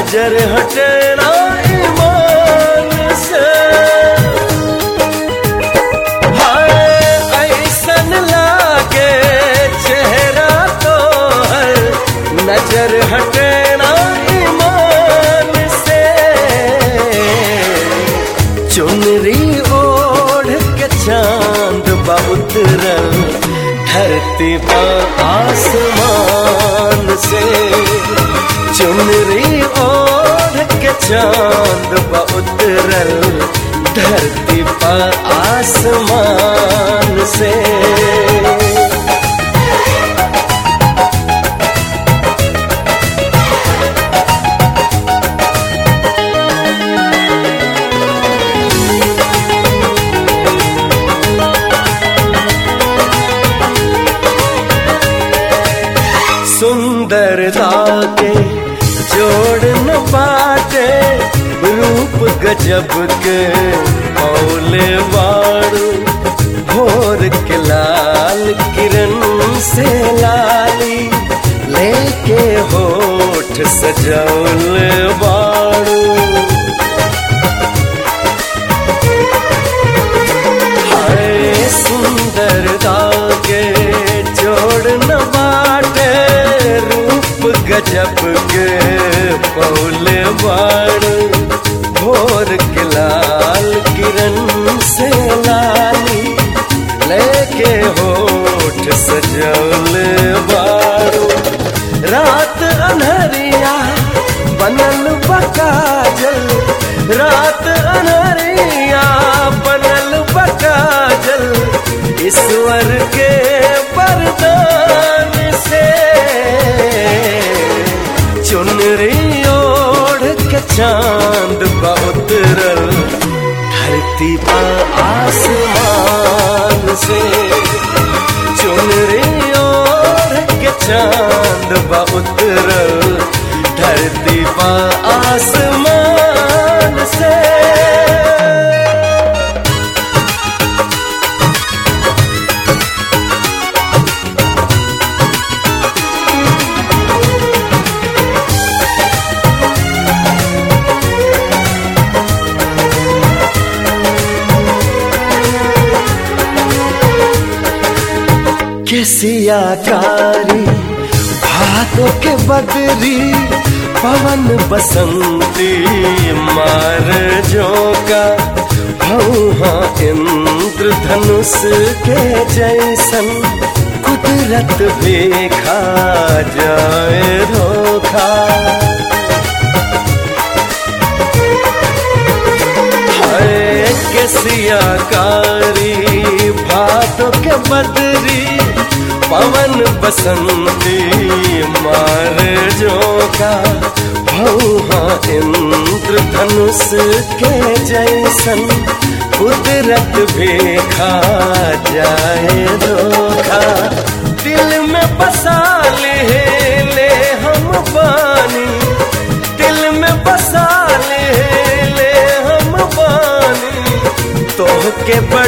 नजर हटेना ईमान से हाय ऐसन लागे चेहरा तो हर नजर हटेना ईमान से चुनरी ओढ़ के चांद बा उतरल धरती पर आसमान से चुनरी ओढ़ के चांद बा उतरल धरती पर आसमान से सुंदरता के जोड़ न पाते रूप गजब के औले बारू भोर के लाल किरण से लाली लेके होठ सजौल बारू हाय सुंदरता के जोड़ न बाटे रूप गजब के पौले बाड़ भोर के लाल किरण से लाली लेके होठ सजौल बारू रात अनहरिया बनल बकाजल रात अनहरिया बनल बकाजल ईश्वर के वरदान से चुनरी ओढ़ के चांद बा उतरल धरती पर आसमान से चुनरी ओढ़ के चांद बा उतरल धरती पर आसमान से केसिया कारी भादों के बदरी पवन बसंती मार जोका भौहा इंद्र धनुष के जैसन कुदरत भी खा जाए धोखा हाय केसिया कारी भादों के बदरी पवन बसंती मार जोका भौहा इंद्र धनुष के जैसन कुदरत भी खा जाए धोखा दिल में बसा ले ले हम पानी दिल में बसा ले ले हम पानी तोह के